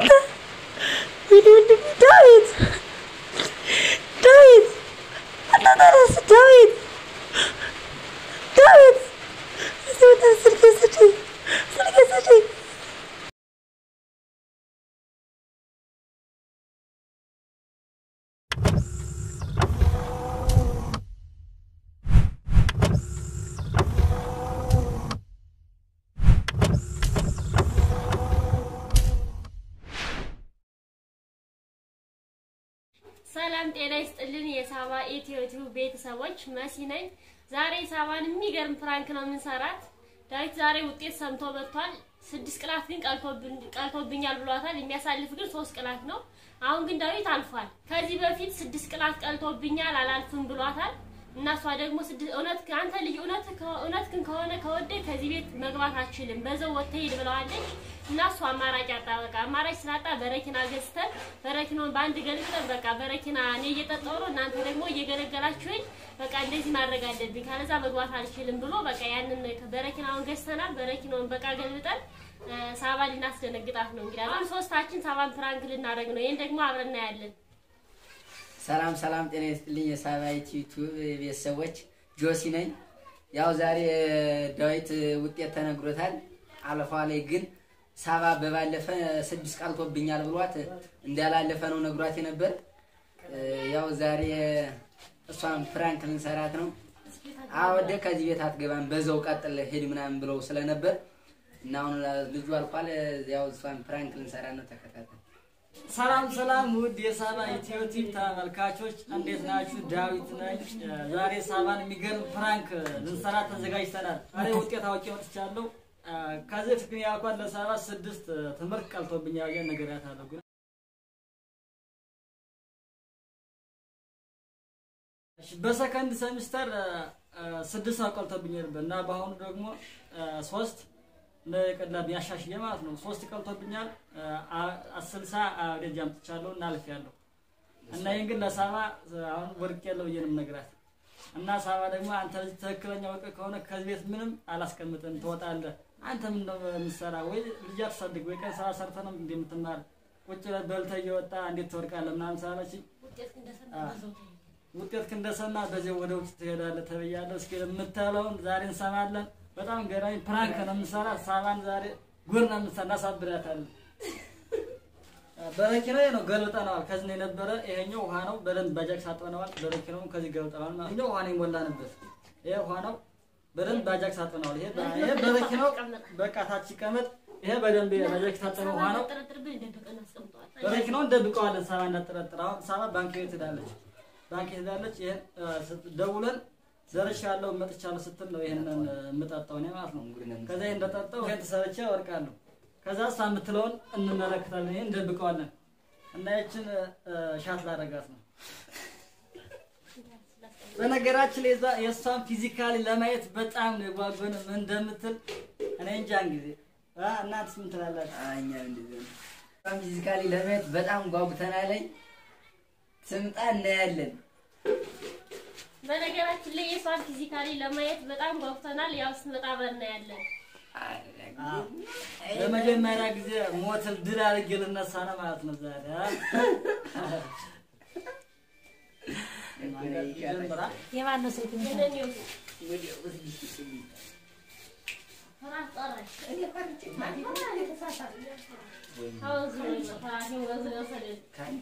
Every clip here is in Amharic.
አንተ ወይኔ ወንድሜ ዳዊት ዳዊት አንተ ተነስ ዳዊት ዳዊት እዚህ ወጣ ስልክ ስጪኝ ስልክ ስጪኝ ሰላም ጤና ይስጥልን። የሳባ ኢትዮ ቲዩብ ቤተሰቦች መሲ ነኝ። ዛሬ ሳባን የሚገርም ፕራንክ ነው የምንሰራት። ዳዊት ዛሬ ውጤት ሰምቶ መጥቷል። ስድስት ቅላት ግን ቀልቶብኛል ብሏታል። የሚያሳልፍ ግን ሶስት ቅላት ነው። አሁን ግን ዳዊት አልፏል። ከዚህ በፊት ስድስት ቅላት ቀልቶብኛል አላልፍም ብሏታል። እና እሷ ደግሞ እውነት አንተ ልጅ እውነት እውነት ግን ከሆነ ከወደ ከዚህ ቤት መግባት አችልም በዛው ወጥተህ ሂድ ብለዋለች። እና እሱ አማራጭ አጣ። በቃ አማራጭ ስላጣ በረኪና ገዝተን በረኪናውን በአንድ ገልብጠን በቃ በረኪና እኔ እየጠጣሁ ነው እናንተ ደግሞ እየገለገላችሁኝ በቃ እንደዚህ ማድረግ አለብኝ ካለዛ መግባት አልችልም ብሎ በቃ ያንን በረኪናውን ገዝተናል። በረኪናውን በቃ ገልብጠን ሳባ ልናስደነግጣት ነው እንግዲህ አሁን ሶስታችን ሳባን ፕራንክ ልናደርግ ነው። ይሄን ደግሞ አብረን እናያለን። ሰላም ሰላም፣ ጤና ይስጥልኝ የሳባ ዩቲዩብ ቤተሰቦች፣ ጆሲ ነኝ። ያው ዛሬ ዳዊት ውጤት ተነግሮታል። አለፏ ላይ ግን ሳባ በባለፈ ስድስት ቃልቶብኛል ብሏት እንዳላለፈ ነው ነግሯት የነበር። ያው ዛሬ እሷን ፕራንክ ልንሰራት ነው። አወደ ከዚህ ቤት አትገባም፣ በዛው ቀጥል ሄድ ምናምን ብለው ስለነበር እና አሁን ልጁ አልቋል። ያው እሷን ፕራንክ ልንሰራት ነው። ተከታተል። ሰላም ሰላም ውድ የሳባ ኢትዮ ቲቪ ተመልካቾች እንዴት ናችሁ? ዳዊት ነኝ። ዛሬ ሳባን የሚገርም ፕራንክ ልንሰራ ተዘጋጅተናል። ዛሬ ውጤት አውቄ ወጥቻለሁ። ከዚህ በፊት ግን ያልኳት ለሳባ ስድስት ትምህርት ቀልቶብኛል ብዬ ነግሬያታለሁ። ግን እሺ፣ በሰከንድ ሰሚስተር ስድስት ሰው ቀልቶብኛል ነበር እና በአሁኑ ደግሞ ሶስት ለቀላብ ያሻሽየ ማለት ነው። ሶስት ቀልቶብኛል ስልሳ ደጅ አምጥቻለሁ እና አልፌያለሁ። እና ይህን ግን ለሳባ አሁን ወድቅ ያለው ብዬ ነው የምነግራት። እና ሳባ ደግሞ አንተ ልጅ ትክክለኛ ወቅ ከሆነ ከዚህ ቤት ምንም አላስቀምጥም ትወጣለህ። አንተ ምን ነው የምትሰራ? ወይ ልጅ አትፈልግ ወይ ቀን ስራ ሰርተህ ነው እንደምትማር ቁጭ ብለህ በልተህ እየወጣ እንዴት ትወድቃለህ ምናምን ስላለችኝ ውጤት እንደሰማ በዚህ ወደ ውጭ ትሄዳለህ ተብያለሁ። እስኪ የምትለውን ዛሬ እንሰማለን። በጣም ገራሚ ፕራንክ ነው የምንሰራ። ሳባን ዛሬ ጉድ ነው የምንሰራ፣ እናሳብዳታለን። በረኪናው ነው ገልብጠነዋል። ከዚህ ነው የነበረ። ይሄኛው ውሃ ነው፣ በደንብ ባጃክስ አጥበነዋል። በረኪናውን ከዚህ ገልብጠነዋል ማለት ነው። ውሃ ነው የሞላንበት። ይሄ ውሃ ነው፣ በደንብ ባጃክስ አጥበነዋል። ይሄ ይሄ በረኪናው በቃ ታች ይቀመጥ። ይሄ በደንብ ባጃክስ ታጠበ ውሃ ነው። በረኪናውን ደብቀዋለን። ሳባ እንዳጠረጥር። አሁን ሳባ ባንክ ቤት ሄዳለች፣ ባንክ ቤት ሄዳለች። ይሄን ደውለን ደርሻለሁ መጥቻለሁ ስትል ነው ይሄንን የምጠጣው እኔ ማለት ነው። ከዛ ይሄን እንደጠጣው ይሄን ተሰርቼ እወድቃለሁ። ከዛ እሷ የምትለውን እንመለከታለን። ይሄን እንደብቀዋለን እና ይችን ሻት ላደርጋት ነው። በነገራችን ላይ የእሷን ፊዚካሊ ለማየት በጣም ነው የጓጓን ምን እንደምትል እኔ እንጃን ጊዜ እናንተስ ምን ትላላችሁ? እኛ እንደዚህ ነው። በጣም ፊዚካሊ ለማየት በጣም ጓጉተናለኝ። ስምጣ እናያለን። በነገራችን ላይ የሷን ፊዚካሊ ለማየት በጣም ጓጉተናል። ያው ስትመጣ አብረን እናያለን። ለመጀመሪያ ጊዜ ሞትን ድል አድርጌ ልነሳ ነው ማለት ነው ዛሬ የማን ነው ስልክ የነኒው ፍራሽ ጠራሽ። አሁን ዝም ብሎ ፍራሽን ወዝሮ ወሰደን።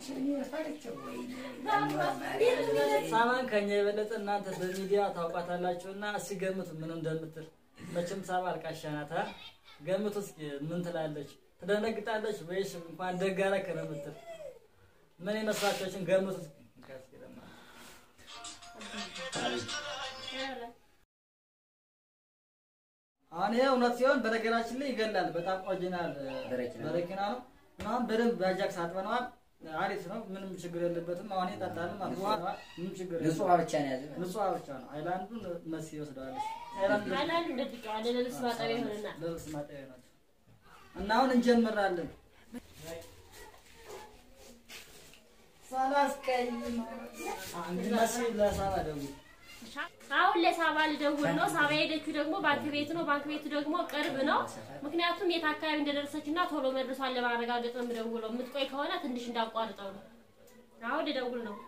ሳባን ከኛ የበለጠ እናንተ በሚዲያ ታውቋታላችሁ እና እስኪ ገምቱ ምን እንደምትል። መቼም ሳባ አልቃሻ ናት። አ? ገምቱ እስኪ ምን ትላለች? ትደነግጣለች ወይስ እንኳን ደግ አደረክ ነው የምትል? ምን ይመስላችኋችን? ገምቱ እስኪ። አሁን ይሄ እውነት ሲሆን በነገራችን ላይ ይገላል። በጣም ኦሪጂናል በረኪና ነው። በረኪና ነው። አሁን በደንብ በአጃክስ አጥበነዋል። አሪፍ ነው። ምንም ችግር የለበትም። አሁን ይጠጣል ማለት ነው። ምንም ችግር ንጹህ የለበትም። ውሃ ብቻ ነው ያዘ። ንጹህ ውሃ ብቻ ነው። አይላንዱን መሲ ይወስደዋለች። አይላንዱ አንዳንዱ እንደብቀዋለን ለልብስ ማጠቢያ ይሆንናል። ለልብስ ማጠቢያ ናቸው። እና አሁን እንጀምራለን። ሳላስቀይም እንግዲህ መሲ ለሳባ ደውል አሁን ለሳባ ልደውል ነው። ሳባ ሄደችው ደግሞ ባንክ ቤት ነው። ባንክ ቤቱ ደግሞ ቅርብ ነው። ምክንያቱም የት አካባቢ እንደደረሰች እና ቶሎ መድረሷን ለማረጋገጥ ነው የምደውለው። የምትቆይ ከሆነ ትንሽ እንዳቋርጠው ነው። አሁን ልደውል ነው።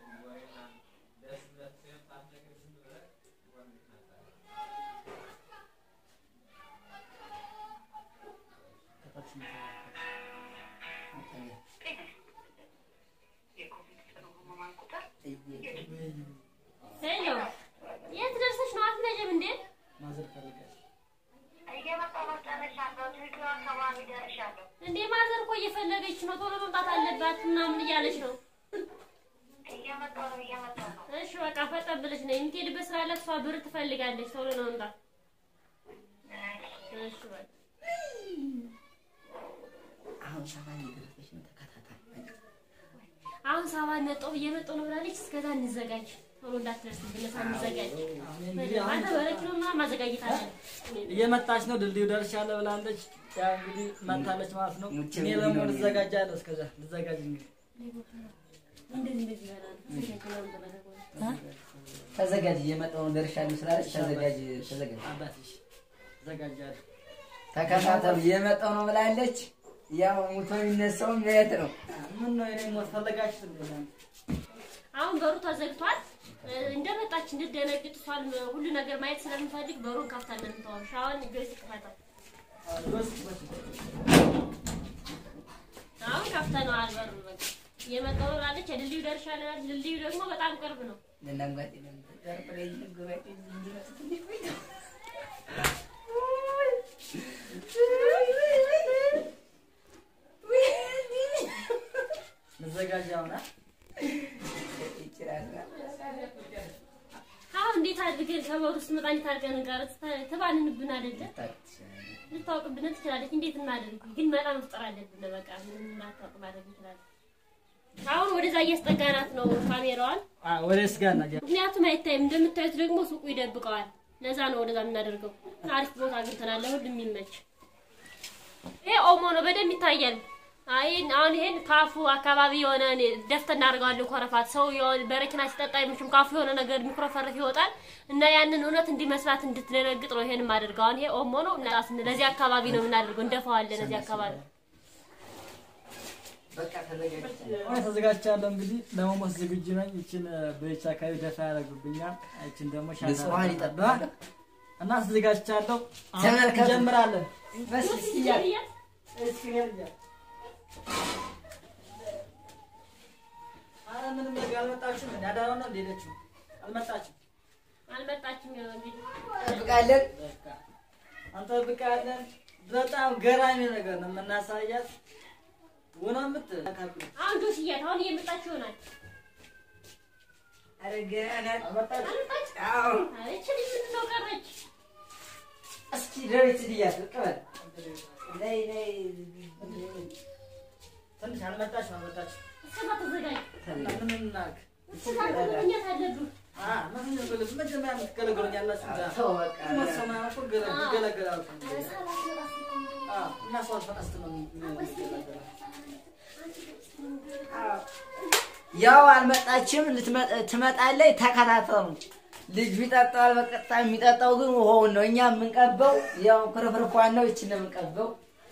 ሄሎ፣ የት ደርሰሽ ነው? አትመጭም እንዴ? ማዘር ፈልጋለች። እንዴ ማዘር እኮ እየፈለገች ነው። ቶሎ መምጣት አለባት ምናምን እያለች ነው። እሺ በቃ ፈጠን ብለሽ ነው የምትሄድበት ስራ አለ። እሷ ብር ትፈልጋለች። ቶሎ ነው መምጣት። እሺ በቃ አሁን ሳባ እየደረሰች ነው። ተከታታይ አሁን ሰባት ነጥብ እየመጣሁ ነው ብላለች። እስከዛ እንዘጋጅ። ቶሎ እንዳትደርስብን እሳ እንዘጋጅ። አሁን እንግዲህ አሁን አንተ በረኪና ምናምን ማዘጋጀት አለ። እየመጣች ነው። ድልድዩ ደርሻለሁ ብላለች። ያ እንግዲህ መታለች ማለት ነው። ሙቼ እኔ እንግዲህ ደግሞ ነው ልዘጋጃለሁ። እስከዛ ልዘጋጅ እንግዲህ እንደዚህ እንደዚህ ይበላል። ተዘጋጅ ነው የምትበላው። ተዘጋጅ፣ እየመጣሁ ነው ደርሻለሁ ስላለች ተዘጋጅ፣ ተዘጋጅ። አባትሽ ዘጋጃለሁ። ተከታተሉ፣ እየመጣሁ ነው ብላለች። ያው ሙቶ የሚነሳው የት ነው? ምን ነው የኔ ሞት ፈለጋችሁ እንዴ? አሁን በሩ ተዘግቷል። እንደመጣች እንድደነግጥ እሷን ሁሉ ነገር ማየት ስለምፈልግ በሩን ከፍታለን እንተዋል። ሻውን ጆይስ ይከፈታል። አሁን ከፍተነዋል በሩን በቃ እየመጣሁ ነው ብላለች። የድልድዩ ደርሻለሁ አለች። ድልድዩ ደግሞ በጣም ቅርብ ነው። ለእናንጓጤ ለምትጠርጥረኝ ንግባጭ እንዲመስ ትንሽ ቆይ ነው። ልዘጋጅ አሁን አ? ይችላል አሁን እንዴት አድርገን ከበሩ ውስጥ መጣ እንዴት አድርገን እንቀር ትባንንብን አይደለ? ልታውቅብን ትችላለች። እንዴት እናደርግ ግን መጣ መፍጠር አለብን። በቃ ምንም እናታውቅ ማድረግ እንችላለን። አሁን ወደዛ እያስጠጋናት ነው ካሜራዋን አ ወደ ስጋና ምክንያቱም አይታይም። እንደምታዩት ደግሞ ሱቁ ይደብቀዋል። ለዛ ነው ወደዛ የምናደርገው። አሪፍ ቦታ አግኝተናል፣ ለሁሉም የሚመች። ይሄ ኦሞ ነው፣ በደንብ ይታያል። አይ አሁን ይሄን ካፉ አካባቢ የሆነ እኔ ደፍተን እናደርገዋለን። ኮረፋት ሰው የሆነ በረኪና ሲጠጣ አይመችም። ካፉ የሆነ ነገር የሚኮረፈርፍ ይወጣል እና ያንን እውነት እንዲመስላት እንድትደነግጥ ነው ይሄን የማደርገው። አሁን ይሄ ኦሞ ነው እና ለዚህ አካባቢ ነው የምናደርገው። እንደፋዋለን ለዚህ አካባቢ በቃ ተዘጋጅ። አሁን ተዘጋጅቻለሁ። እንግዲህ ለመሞት ዝግጁ ነኝ። ይችን በይቻ አካባቢ ደፋ ያደርጉብኛል። ይችን ደግሞ ሻታ ንጹሐን ይጠብቃል። እና ተዘጋጅቻለሁ። አሁን ተመልከቱ። እንጀምራለን። በስ እስኪያል እስኪ ሄድ እያለ ኧረ ምንም ነገር አልመጣችም። እንደ አዳራው ነው እንደሄደችው አልመጣችም። አልመጣችም። ያው እንግዲህ እንጠብቃለን። በቃ እንጠብቃለን። በጣም ገራሚ ነገር ነው የምናሳያት። ውነ ምት አሁን ዶስያት አሁን እየመጣች ይሆናል። ኧረ ገና ናት። አልመጣችም። አልመጣች አዎ አለች። ልጅ ምንድን ነው ቀረች? እስኪ ዳዊት ልያት ቅበል ነይ ነይ ትንሽ አልመጣችም። አልመጣችም። እስከዛ ተዘጋጅ። እና ምን እናድርግ? እስከዛ ተዘጋጅ አለብህ። አ ምን እንበል? መጀመሪያ የምትገለገሉኝ ያላችሁ እዛ ተው በቃ መሰማ እኮ ገለ- ይገለገላሉ። ኧረ ሰዓት አትመጣም። አ እና ሰው አልፈቀስት ነው የሚገለገለው። ያው አልመጣችም። ልትመ- ትመጣለች። ተከታተሉ። ልጁ ይጠጣዋል በቀጥታ። የሚጠጣው ግን ውሃውን ነው። እኛ የምንቀበው ያው ክርፍርፏን ነው። ይችን ነው የምንቀበው።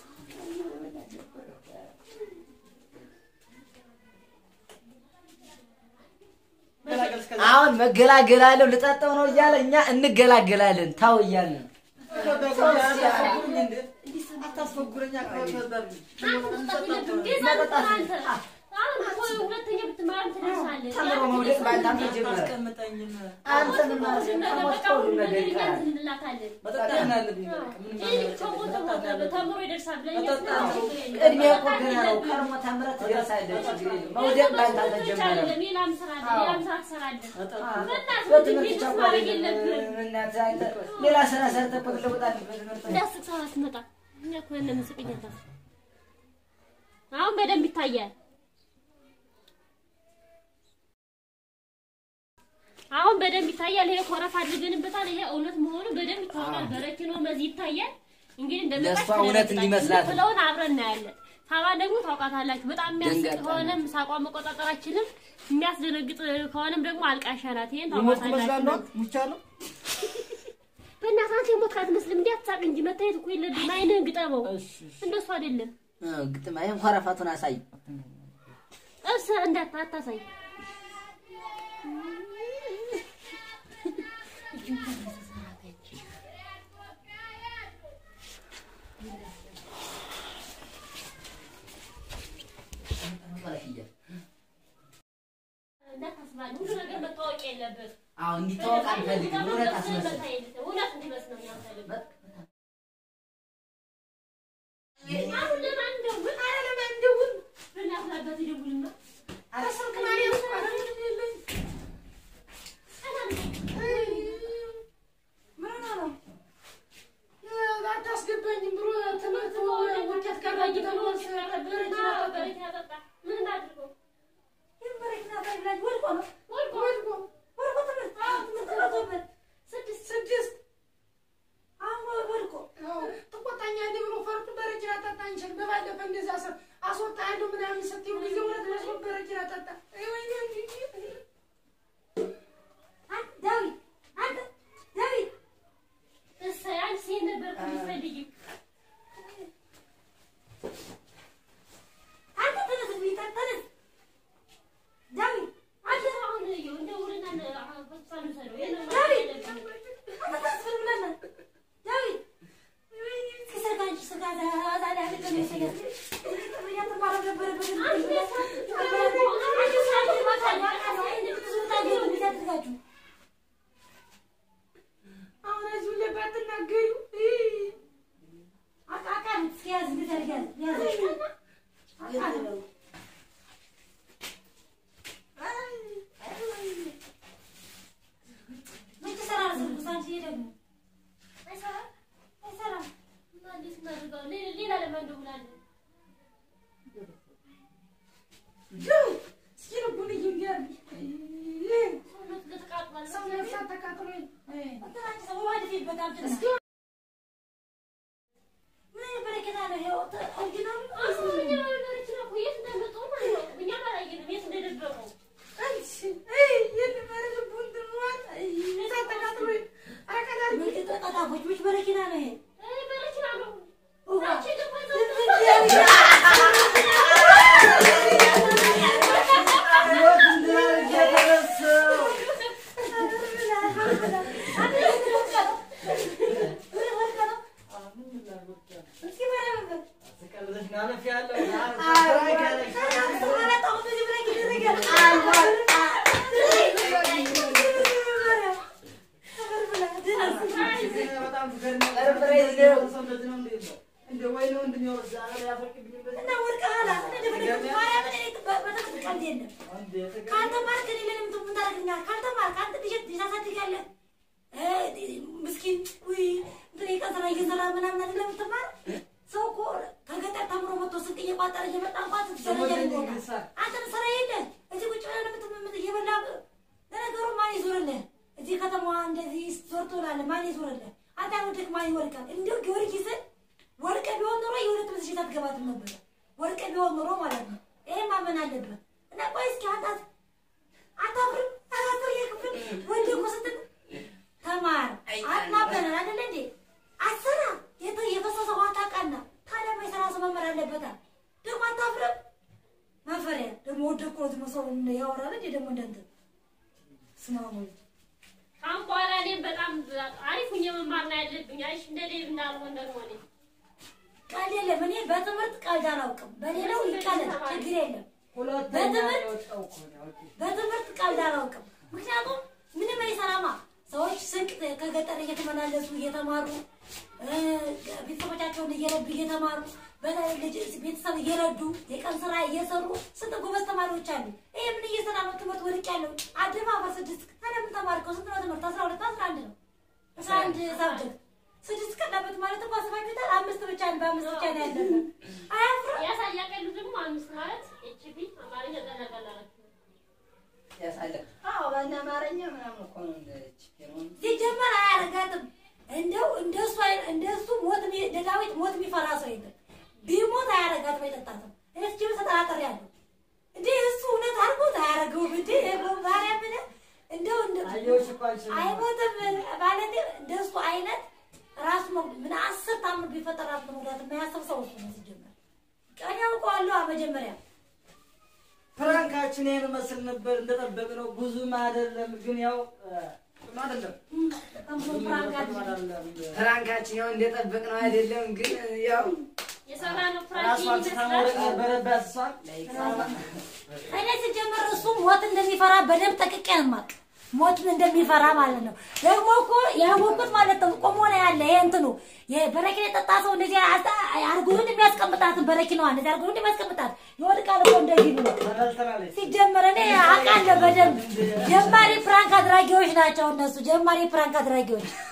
ገላገል እስከዛ አሁን መገላገላለሁ ልጠጣው ነው እያለ እኛ እንገላገላለን። ታው እያልን ነው። አታስፈጉረኝ እንዴ? አታስፈጉረኝ አካባቢ ነበር። አሁን እኮ ሁለተኛ ብትማርም ትደርሳለህ። ተምሮ መውደቅ በአንተ አንተ ጀምረ አታስቀምጠኝም። አንተ ምን ማለት ነው? ከሞት ሁሉ ነገር ይቀራል። እንላታለን። መጠጣት ነው ያለብኝ። በቃ ምንም ይህ ልጅ ከሞተ ሞተ ተምሮ ይደርሳል ብለን መጠጣት ነው። ቅድሚያ እኮ ገና ነው። ከርሞ ተምረህ ትደርሳለህ። ችግር የለም። መውደቅ በአንተ አልተጀመረም። ሌላም ስራ አለ፣ ሌላም ስራ ትሰራለህ። መጠጣት በእናትህ በትምህርት ቤት ብቻ ውስጥ እኮ ማድረግ አይደለም። የለብህም። እናትህ አንተ ሌላ ስራ ሰርተህ እኮ ትለውጣለህ በትምህርት ነው። እንዳስቅ ሰዓት አትመጣ። እኛ እኮ ያለ ምስቅኝ አሁን በደንብ ይታያል። አሁን በደንብ ይታያል። ይሄ ኮረፍ አድርገንበታል። ይሄ እውነት መሆኑ በደንብ ይታወቃል። በረኪኖ መዚህ ይታያል። እንግዲህ እንደመጣች ለእሷ እውነት እንዲመስላት ነው። ስለውን አብረን እናያለን። ሳባ ደግሞ ታውቃታላችሁ። በጣም የሚያስቅ ደንጋጣ ከሆነም ሳቋ መቆጣጠራችንም የሚያስደነግጥ ከሆነም ደግሞ አልቃሻ ናት። ይሄን የሞት ታውቃታላችሁ። ትመስላለህ ሙቻለሁ በእናትህ አንተ የሞት ካትመስልም እንዲህ አትሳቅ እንጂ መታየት እኮ የለብህም። አይንህን ግጠመው። እሺ እሺ እንደሱ አይደለም። እ፣ ግጥም ይሄን ኮረፋቱን አሳይ። እርስ እንዳታ አታሳይ። እንዳታስባል ሁሉ ነገር መታወቅ የለበትም። አዎ እንዲታወቅ አልፈልግም። እውነት አስመስል። እውነት እንዲመስል ነው የምፈልገው። አሁን ለማን እንደውል? ኧረ ለማን እንደውል? በእናትህ አባትህ ደውልማ። ኧረ ስልክ ማርያም እኮ አይደለም። አታስገባኝም ብሎ ትምህርት ውጤት ቀረኝ ተብሎ በረኪና ጠጣ። ምን እናድርገው? በረኪና ፈላጅ ወድቆ ነው ወድቆ ወድቆ ወድቆ ትምህርት ትምህርት መቶበት ስድስት ስድስት አሁን ወድቆ ትቆጣኛለህ ብሎ ፈርጡ በረኪና ጠጣ እንችል በባለፈ እንደዛ ሰ አስወጣለሁ ምናምን ስትይው ጊዜ እውነት መስሎ በረኪና ጠጣ። ወይኔ አንተ ዳዊት አንተ ዳዊት እሰይ አንቺ ሴት ነበር እኮ የምትፈልጊው። አንተ ተነስ ቢታ ተነስ ዳዊት አንተ አሁን ይኸው እንደውልና ሆስፒታል ውሰደው። ይሄን ነው ማለት ዳዊት የለብህም። አንተ ተስፍን ብለና ዳዊት ከሰጋ አንቺ ሰጋ ዛሬ አለቀ ነው ሰጋ ያተማረ ነበረበት አሁን እዚሁ ላይ ባትናገሪው አቃቃን እስኪያዝ እንድታደርጊያለሽ ያዝ አቃቃን መቼ ሰራር ስልኩ ሳንቺ ደግሞ አይሰራም? አይሰራም እና እንዴት እናድርገው? ሌላ- ሌላ ለማን እንደውላለን? ዳዊት እስኪ ልቡን እይንዲያል ሰውነቱ ለተቃጥሏል። ሰው ነፍሳት ተቃጥሎኝ እንትን አንቺ ሰው በባድ ፊት በጣም ጭና እስኪ ምን አይነት በረከት አለ ይኸው ኦሪጂናሉ አሁን እኛ በረኪና እኮ የት እንዳመጣው አናውቅም። እኛም አላየንም የት እንደደበቀው። አንቺ የልማረ ልቡ እንትን ብሏል እሳት ተቃጥሎኝ ኧረ ቀዳል ቀጣፎች ምች በረኪና ነው ይሄ እ በረኪና ነው። ውሃ አንቺ ደግሞ እዛው ህይወት እንዳርግ የተረሳው ስቀልደሽ ማለፍ ያለው በጣም እንደ ወይ ነው እንደሚወርድ ዛሬ ያፈቅድኝ ምስኪን ውይ እንትን የቀን ስራ እየሰራ ምናምን አይደለም የምትማር ሰው እኮ ከገጠር ተምሮ መጥቶ ስንቅ እየቋጠረ እየመጣ እንኳን ስትሰረጃ ይሞታል። አንተን ስራ የለ እዚህ ቁጭ ብለህ የምትምምት እየበላ ለነገሩ ማን ይዞርልህ? እዚህ ከተማዋ እንደዚህ ዞር ትውላለህ። ማን ይዞርልህ? አንተ ወደክ ማን ይወርቃል? እንዲሁ ጊዮርጊስን ወርቀ ቢሆን ኖሮ የሁለት መስሽት አትገባትም ነበር። ወርቀ ቢሆን ኖሮ ማለት ነው። ይሄ ማመን አለበት። እና ቆይ እስኪ አንታት አታፍርም? አራፍር የክፍል ወንድ እኮ ስትል ተማር አናበናል አይደለ እንዴ? አሰራ የተ የፈሰሰ ውሃ ታውቃና ታዲያ የማይሰራ ሰው መመር አለበታል። ደግሞ አታፍርም? ማፈሪያ ደግሞ ወደኩ ነው ዝም ሰው ያወራል እንዴ ደግሞ እንደንትን ስማሙ ካሁን በኋላ እኔም በጣም አሪፍ ሁኜ መማር ነው ያለብኝ። አይሽ እንደ ሌብ እንዳልሆን ደግሞ እኔ ቀልድ የለም። እኔ በትምህርት ቀልድ አላውቅም። በሌላው ይቀለድ ችግር የለም። ሁለተኛ በትምህርት- የወጣው እኮ ነው ያወጣው። በትምህርት ቀልድ አላውቅም። ምክንያቱም ምንም አይሰራማ። ሰዎች ስንቅ ከገጠር እየተመላለሱ እየተማሩ እ፣ ቤተሰቦቻቸውን እየረዱ እየተማሩ በተለይ ልጅ ቤተሰብ እየረዱ የቀን ስራ እየሰሩ ስንት ጎበዝ ተማሪዎች አሉ። ይሄ ምን እየሰራ ነው? ትምህርት ወድቅ ያለው አደባባይ ስድስት ታዲያ ምን ተማርከው? ስንት ነው ትምህርት? አስራ ሁለት አስራ አንድ ነው አስራ አንድ ሳብጀክት ስድስት ቀላበት ማለት እኮ አስባችሁታል? አምስት ብቻ ነው በአምስት ብቻ ነው ያለበት። አያፍርም? ያሳያቀሉ ደግሞ አምስት ማለት ኤችፒ አማርኛ ቀላቀላላችሁ ያሳለ አዎ በእነ አማርኛ ምናምን እኮ ነው እንደ ችግሩን ሲጀመር አያረጋትም። እንደው እንደሱ አይ- እንደሱ ሞት የሚ- እንደ ዳዊት ሞት የሚፈራ ሰው የለም። ቢሞት አያረጋትም። አርባ አይጠጣትም። እኔ ስጅብ ተጠራጠሪያለሁ። እንዴ እሱ እውነት አድርጎት አያደርገውም። እንዴ ማርያምን እንደው እንደ- አየሁሽ እኮ አንቺ አይሞትም ማለት እንደሱ አይነት ራሱ መጉ- ምን አስር ታምር ቢፈጠር ራሱ መጉዳት የማያስብ ሰው እሱ ነው ሲጀመር። ቀን ያውቀዋለሁ መጀመሪያ ፕራንካችን ይሄን መስል ነበር እንደጠበቅነው ብዙም አይደለም፣ ግን ያው ጥሩ አይደለም። ከምሮ ፍራንካችን አይደለም። ፕራንካችን ያው እንደጠበቅነው አይደለም፣ ግን ያው የሰራነው ፕራንክ ራሷን ስታ ይመስላል። መውደቅ ነበረባት እሷን። እኔ ሲጀመር እሱ ሞት እንደሚፈራ በደንብ ጠቅቄ ነው የማውቅ። ሞት እንደሚፈራ ማለት ነው። ደግሞ እኮ ያወቁት ማለት ነው። ቆሞ ነው ያለ ይሄ እንትኑ የበረኪና የጠጣ ሰው እንደዚህ አርጉን የሚያስቀምጣትን በረኪናዋ እንደዚህ አርጉን የሚያስቀምጣት ይወድቃል እኮ እንደዚህ ብሎ ተበልተናለች። ሲጀመር እኔ አውቃለሁ በደንብ ጀማሪ ፕራንክ አድራጊዎች ናቸው እነሱ ጀማሪ ፕራንክ አድራጊዎች